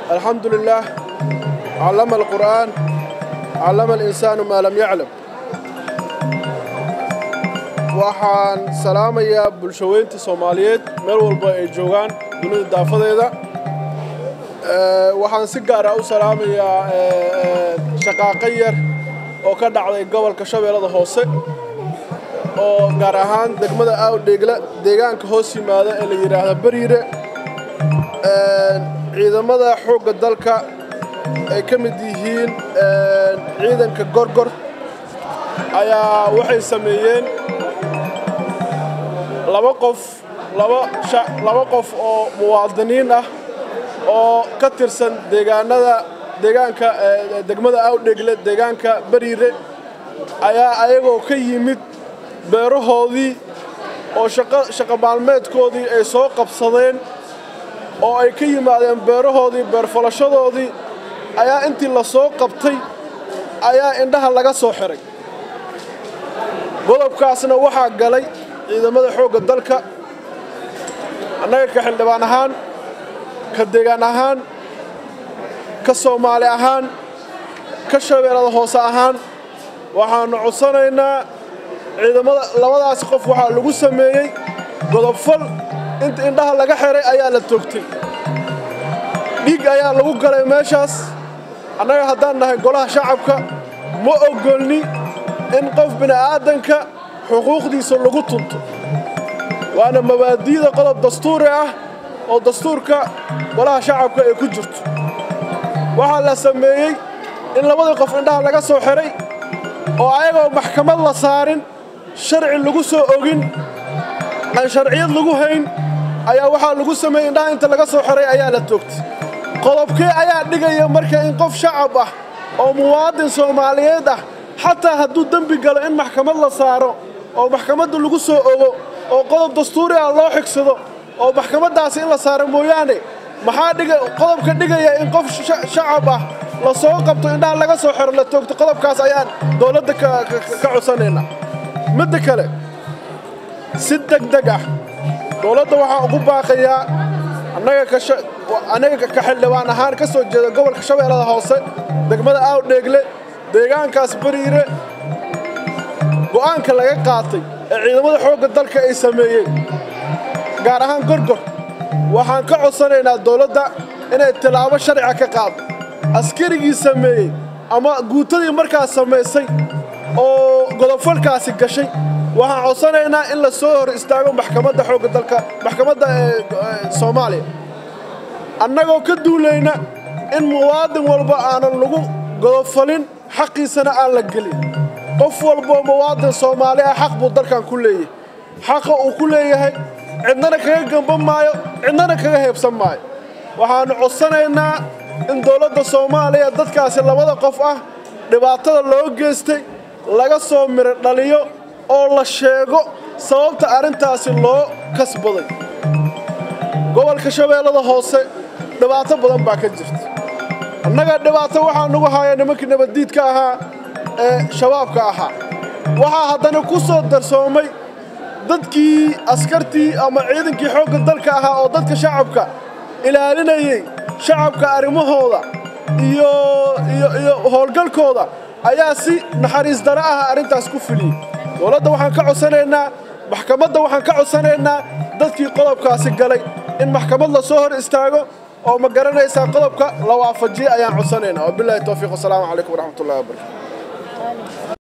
الحمد لله علم القرآن علم الإنسان ما لم يعلم waxaan salaamayaa bulshaweynta soomaaliyeed meel walba ay joogaan dunida daafadeeda waxaan si gaara u salaamayaa shaqaaqo yar oo ka dhacday gobolka shabeellada hoose oo gaar ahaan degmada aawdheegla deegaanka hoos yimaada ee la yidhaahda beriire ciidamada xoogga dalka ay ka mid yihiin ciidanka gorgor ayaa waxay sameeyeen laba qof laba qof oo muwaadiniin ah oo ka tirsan deegaanada deegaanka degmada awdhegle deegaanka beriire ayaa ayagoo ka yimid beerahoodii oo shaqo maalmeedkoodii ay soo qabsadeen oo ay ka yimaadeen beerahoodii beerfalashadoodii ayaa intii la soo qabtay ayaa indhaha laga soo xiray godobkaasna waxaa galay ciidamada xoogga dalka annaga ka xildhibaan ahaan ka deegaan ahaan ka soomaali ahaan ka shabeellada hoose ahaan waxaannu codsanaynaa ciidamada labadaas qof waxaa lagu sameeyey godobfal inta indhaha laga xiray ayaa la toogtay dhiig ayaa lagu galay meeshaas annaga haddaan nahay golaha shacabka ma ogolni in qof bini'aadanka xuquuqdiisa lagu tunto waana mabaadi'da qodob dastuuri ah oo dastuurka golaha shacabka ay ku jirto waxaa la sameeyey in labadii qof indhaha laga soo xiray oo ayagoo maxkamad la saarin sharci lagu soo ogin aan sharciyad lagu hayn ayaa waxaa lagu sameeyey indhaha inta laga soo xiray ayaa la toogtay qodobkee ayaa dhigaya marka in qof shacab ah oo muwaadin soomaaliyeed ah xataa hadduu dembi galo in maxkamad la saaro oo maxkamadda lagu soo ogo oo qodob dastuuri ah loo xigsado oo maxkamaddaasi in la saaro mooyaane maxaa dhiga qodobka dhigaya in qof shacab ah la soo qabto indhaha laga soo xiro la toogto qodobkaas ayaan dowladda ka codsanaynaa midda kale si degdeg ah dowladda waxaa ugu baaqayaa annaga ka xildhibaan ahaan ka soo jeeda gobolka shabeellada hoose degmada aawdheegle deegaankaas beriire go'aanka laga qaatay ee ciidamada xoogga dalka ay sameeyeen gaar ahaan gorgor waxaan ka codsanaynaa dowladda inay tilaabo sharciga ka qaado askarigii sameeyey ama guutadii markaas samaysay oo godobfalkaasi gashay waxaan codsanaynaa in la soo hor istaago maxkamadda xoogga dalka maxkamadda soomaaliya annagoo ka duulayna in muwaadin walba aanan lagu godobfalin xaqiisana aan la gelin qof walboo muwaadin soomaali ah xaq buu dalkan ku leeyahay xaqa uu ku leeyahay cidnana kaga gamban maayo cidnana kaga heebsan maayo waxaannu codsanaynaa in dowladda soomaaliya dadkaasi labada qof ah dhibaatada loo geystay laga soo miro dhaliyo oo la sheego sababta arrintaasi loo kasbaday gobolka shabeellada hoose dhibaato badan baa ka jirta annaga dhibaato waxaa nagu haya nimankii nabaddiidka ahaa ee shabaabka ahaa waxaa haddana ku soo darsoomay dadkii askartii ama ciidankii xoogga dalka ahaa oo dadka shacabka ilaalinayey shacabka arrimahooda iyo iyo howlgalkooda ayaa si naxariis dara ah arrintaas ku fuliyey dowladda waxaan ka codsanaynaa maxkamadda waxaan ka codsanaynaa dadkii qodobkaasi galay in maxkamad la soo hor istaago oo ma garanaysaa qodobka la waafajiye ayaan codsanaynaa wabilahi towfiiq wasalaamu calaykum waraxmatullahi wabarakatu